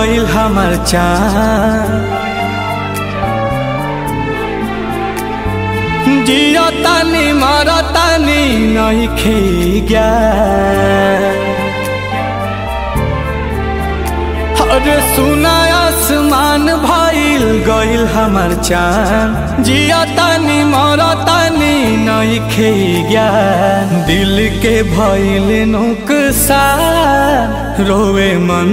गइल हमर चाँद जियो तानी मरो तानी नहीं खेगा अरे सुना आसमान भइल गइल हमर चाँद जियो तानी मरो तानी नहीं खेगा दिल के भइल नुकसान रोवे मन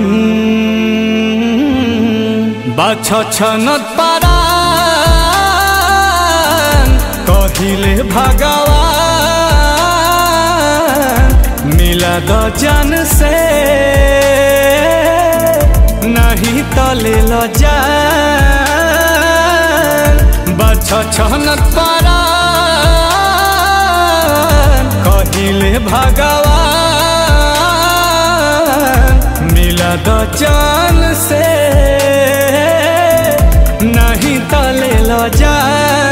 बाछ छनत पारा कहिले भगवान मिला द जन से नहीं तले ल जान बछ छनत पारा कहिले भगवान मिला द जन से नहीं तले ल जान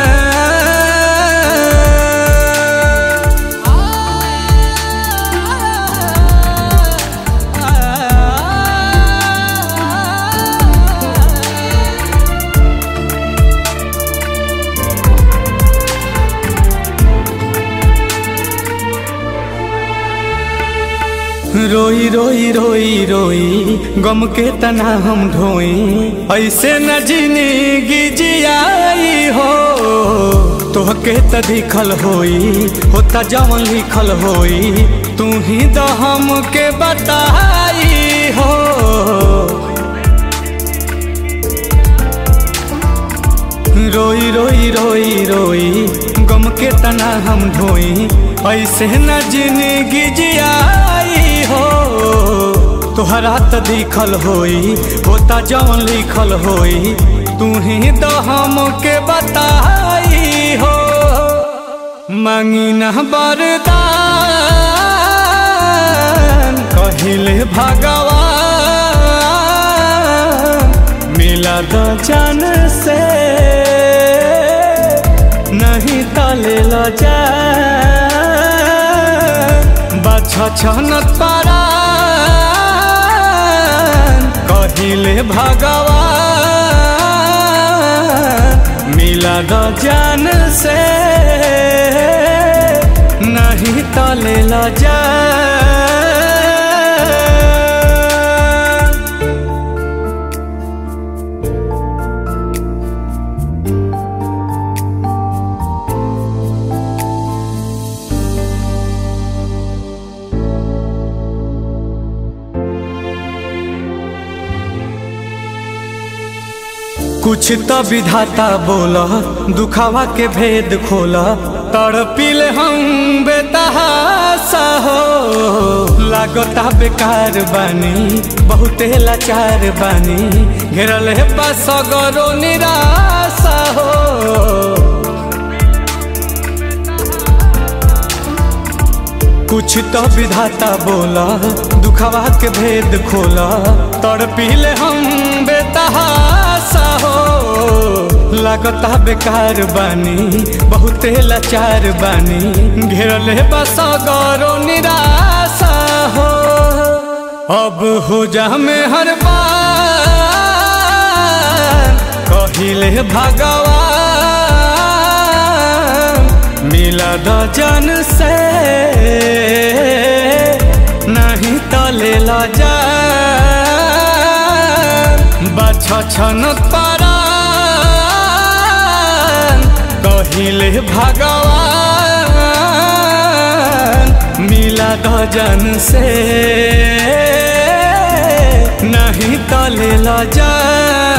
रोई रोई रोई रोई गम के तना हम ढोई ऐसे न जिंदगी जियाई हो तोहके त दिखल होई होता जवन लिखल होई तू ही द हम के बताई हो रोई रोई रोई रोई गम के तना हम ढोई ऐसे न जिंदगी जियाई हो तोहरा त दिखल होई होता जवन लिखल होई तू ही तो हम के बताई हो मांगी न बरदान कहिले भगवान मिला द जान से नहीं तले ल जा बाछ छनत पारा कहिले भगवान मिला द जान से नहीं तले ल जा कुछ तो विधाता बोला दुखावा के भेद खोला तड़पिल हम बेतहासा हो लागता बेकार बानी बहुते लाचार बानी घेरल है बस गरो निराशा हो कुछ तो विधाता बोला दुखावा के भेद खोला तड़पिले हम बेतहासा हो लागता बेकार बानी बहुते लाचार बानी घेरल है बस गौरो निराशा हो अब हो जा में हर बार कहिले भगवान मिला द जन से नहीं तले ल जा बाछ छनत पारा कहिले भगवान मिला द जन से नहीं तले ल जा